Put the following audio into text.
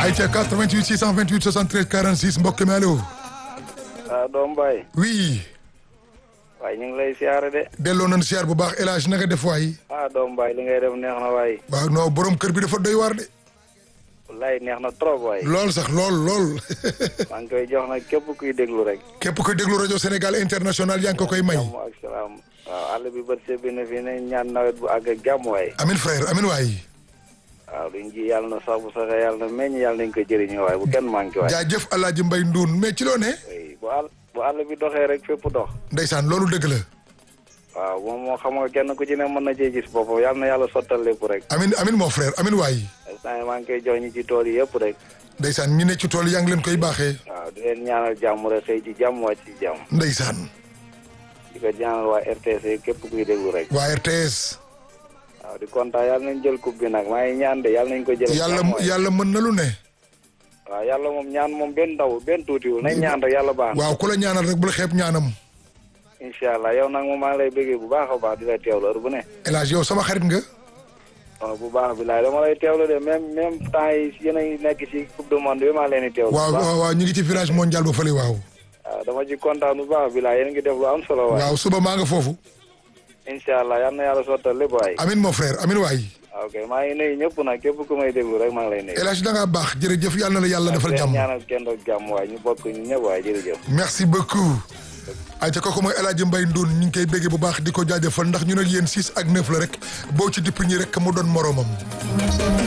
ayca 88 628 73 46 mbokk mi allo. ah doom baay. oui. waaye ñu ngi lay siyaare de. delloo nañu siyaar bu baax El Hadj na nga def waay. ah doom baay li ngay def neex na waay. waaw non borom kër bi dafa doy waar de. wallaay neex na trop waay. lool sax lool lool. maa ngi koy jox nag képp kuy déglu rek. képp koy déglu rajo Sénégal international yaa ngi ko koy may. jàmm ak salaam. waaw àll bi bët see na fi ne ñaan nawet bu àgg ak jàmm waay. amin frère amin waay. waaw luñ ji yàlla na sax bu saxee yàlla na meññ yàlla nañ ko jëriñoo waaye bu kenn manqué waay. jaajëf El Hadj Mbaye Ndoun mais ci loo ne. oui bu àll bu àll bi doxee rek fépp dox. ndeysaan loolu dëgg la. waaw moom moo xam nga kenn ku ci ne mën na cee gis boppam yàlla na yàlla sottal lépp rek. amin amin mon frère amin waay. instant yii maa ngi koy jox ñi ci tool yi yëpp rek. ndeysaan ñi ne ci tool yaa ngi leen koy baaxee. waaw di leen ñaanal jàmm rek xëy ci jàmm wàcc ci jàmm. ndeysaan. di ko ñaanal waa RTS yi képp kuy déglu rek. waa RTS. waaw di kontaan yàlla nañ jël coupe bi nag maa ngi ñaan de yàlla nañ ko jël. yàlla yàlla mën na lu ne. waaw yàlla moom ñaan moom benn ndaw benn tuutiwul nañ ñaan rek yàlla baax na. waaw ku la ñaanal rek bul xeeb ñaanam. incha allah yow nag moom maa ngi lay bëggee bu baax a baax di la teewlu heure bu ne. El Hadj yow sama xarit nga. waaw bu baax bi laay dama lay teewlu de même même temps yi yéen a ngi nekk ci coupe du monde bi maa leen di teewlu. waaw bu baax waaw waaw ñu ngi ci village mondial ba fële waaw. waaw dama ci kontaan bu baax bi laay yéen a ngi def lu am solo waay. waaw suba maa nga foofu. incha allah yal na yàlla sottal lépp waay. amin mon frère amin waay. ok maa ngi nuyu ñëpp nag képp ku may déglu rek maa ngi lay nuyu. El Hadj da ngaa baax jërëjëf yàlla na la yàlla defal jàmm. ñaanal kenn doog jàmm waay ñu bokk ñu ñëpp waay jërëjëf. merci beaucoup. ayca kooku mooy El Hadj Mbaye Ndoun ñu ngi koy béggee bu baax di ko jaajëfal ndax ñu nag yéen 6 ak 9 la rek boo ci dipp ñi rek mu doon moromam.